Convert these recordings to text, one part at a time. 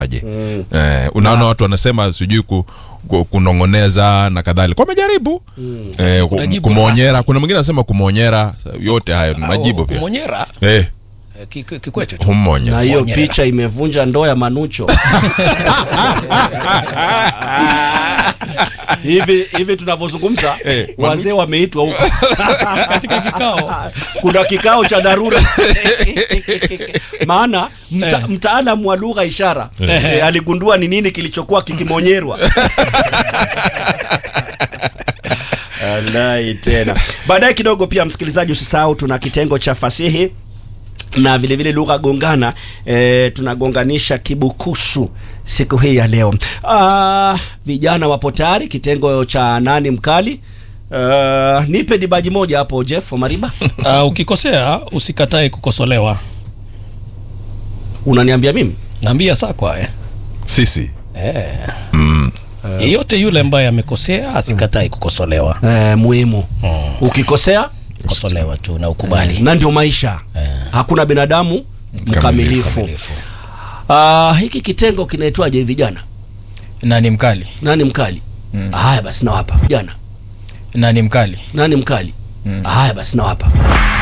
aje eh, unaona watu wanasema sijui ku, ku, kunongoneza na kadhalika wamejaribu eh, Kuna ku- jibu kumwonyera kuna mwingine anasema kumwonyera yote hayo ni majibu pia Monyera eh, kikwetu tu. hummonya na hiyo Monyera. picha imevunja ndoa ya Manucho hivi hivi tunavyozungumza Eh, Manu- wazee wameitwa huko katika kikao kuna kikao cha dharura maana mta, Eh. mtaalamu wa lugha ishara Eh. eh, aligundua ni nini kilichokuwa kikimonyerwa Alai tena baadaye kidogo pia msikilizaji usisahau tuna kitengo cha fasihi na vile vile lugha gongana e, tunagonganisha kibukusu siku hii ya leo ah, vijana wapo tayari kitengo cha nani mkali Uh, nipe dibaji moja hapo Jeff Mariba uh, ukikosea usikatae kukosolewa unaniambia mimi naambia sakwa eh. sisi Eh. yeyote yule ambaye amekosea asikatae kukosolewa eh, muhimu ukikosea kosolewa tu na ukubali na ndio maisha Eh. hakuna binadamu mkamilifu Kamilifu. Ah, hiki kitengo kinaitwaje vijana nani mkali nani mkali haya basi nawapa vijana nani mkali nani mkali haya basi nawapa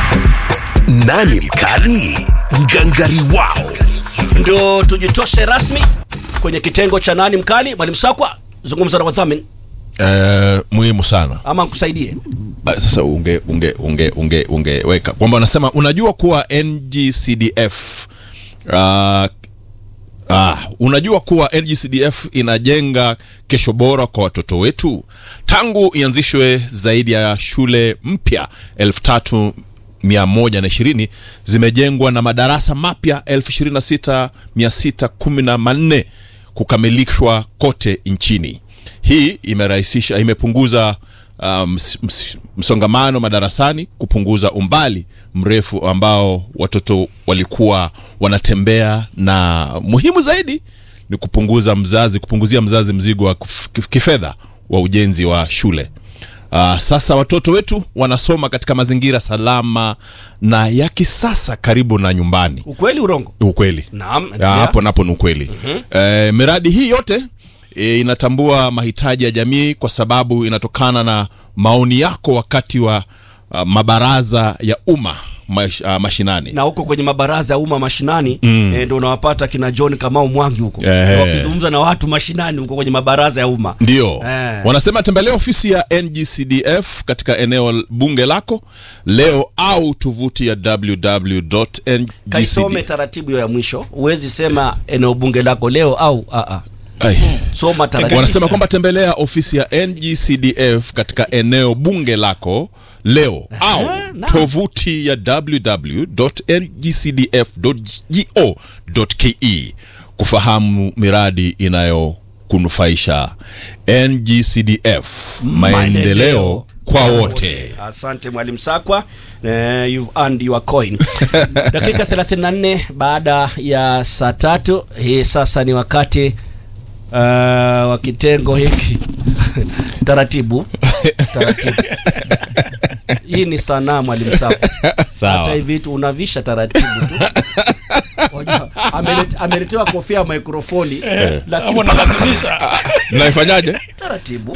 Nani mkali? Ngangari wao. ndio tujitoshe rasmi kwenye kitengo cha nani mkali mwalimu sakwa zungumza na wadhamini eh, muhimu sana ama nkusaidie Ah, sasa unge unge unge unge ungeweka kwamba unasema unajua kuwa ngcdf uh, Ah, unajua kuwa NGCDF inajenga kesho bora kwa watoto wetu. Tangu ianzishwe zaidi ya shule mpya elfu tatu mia moja na ishirini zimejengwa na madarasa mapya elfu ishirini na sita mia sita kumi na manne kukamilishwa kote nchini. Hii imerahisisha, imepunguza uh, ms, ms, msongamano madarasani, kupunguza umbali mrefu ambao watoto walikuwa wanatembea, na muhimu zaidi ni kupunguza mzazi, kupunguzia mzazi mzigo wa kif- kifedha wa ujenzi wa shule. Uh, sasa watoto wetu wanasoma katika mazingira salama na ya kisasa karibu na nyumbani. ukweli urongo Ukweli. naam Ya, endelea. hapo napo ni ukweli e, miradi hii yote e, inatambua mahitaji ya jamii kwa sababu inatokana na maoni yako wakati wa uh, mabaraza ya umma mash, uh, mashinani na huko kwenye mabaraza ya umma mashinani mm. e, ndo unawapata kina John Kamau Mwangi huko Ehe. wakizungumza na watu mashinani huko kwenye mabaraza ya umma ndio Eh. wanasema tembelea ofisi ya ngcdf katika eneo bunge lako leo au tovuti ya kaisome www.ngcdf taratibu hiyo ya mwisho huwezi sema eneo bunge lako leo au a a Ai. soma taratibu wanasema kwamba tembelea ofisi ya ngcdf katika eneo bunge lako leo au naam. tovuti ya www.ngcdf.go.ke kufahamu miradi inayokunufaisha ngcdf maendeleo kwa wote asante mwalimu sakwa eh, you've earned your coin dakika 34 baada ya saa tatu hii sasa ni wakati uh, wa kitengo hiki taratibu taratibu hii ni sanaa mwalimu sakwa Sawa. hata hivi tu unavisha taratibu tu Wajua, amelet- ameletewa kofia ya mikrofoni lakini hapo nalazimisha naifanyaje taratibu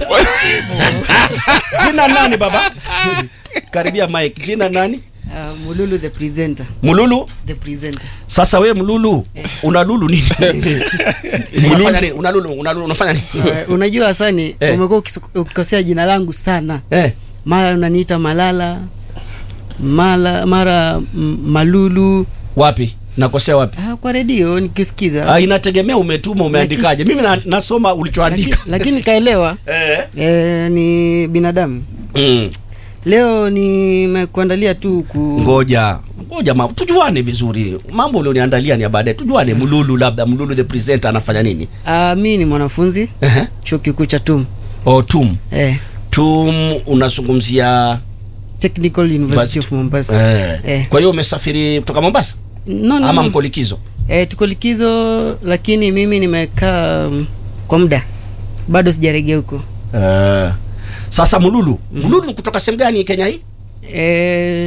jina nani baba karibia mike jina nani Uh, Mululu the presenter. mululu The presenter. sasa we mlulu una lulu nini unafanya nini una lulu una lulu unafanya nini Uh, unajua Hasani, Eh. umekuwa ukis- ukikosea jina langu sana. eh Mara unaniita Malala, mara mara mm, Malulu. wapi nakosea wapi Ah, kwa redio nikisikiza. ah, inategemea umetuma umeandikaje mimi na, nasoma Lakini, ulichoandika lakini kaelewa eh eh, ni binadamu. mm. Leo nimekuandalia tu ku ngoja ngoja ma, tujuane vizuri mambo ulioniandalia ni ya baadaye tujuane mlulu labda mlulu the presenter anafanya nini uh, mi ni mwanafunzi Ehe. chuo kikuu cha TUM. oh, tum Eh, tum unazungumzia Technical University of Mombasa. eh. Eh. kwa hiyo umesafiri kutoka mombasa No, no, ama no. mko likizo E, tuko likizo lakini mimi nimekaa mm, kwa muda bado sijaregea huko. Eh, sasa mululu mululu kutoka sehemu gani kenya hii E,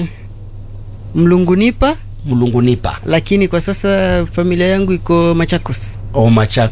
Mlungunipa mlungunipa lakini kwa sasa familia yangu iko Machakos. o machako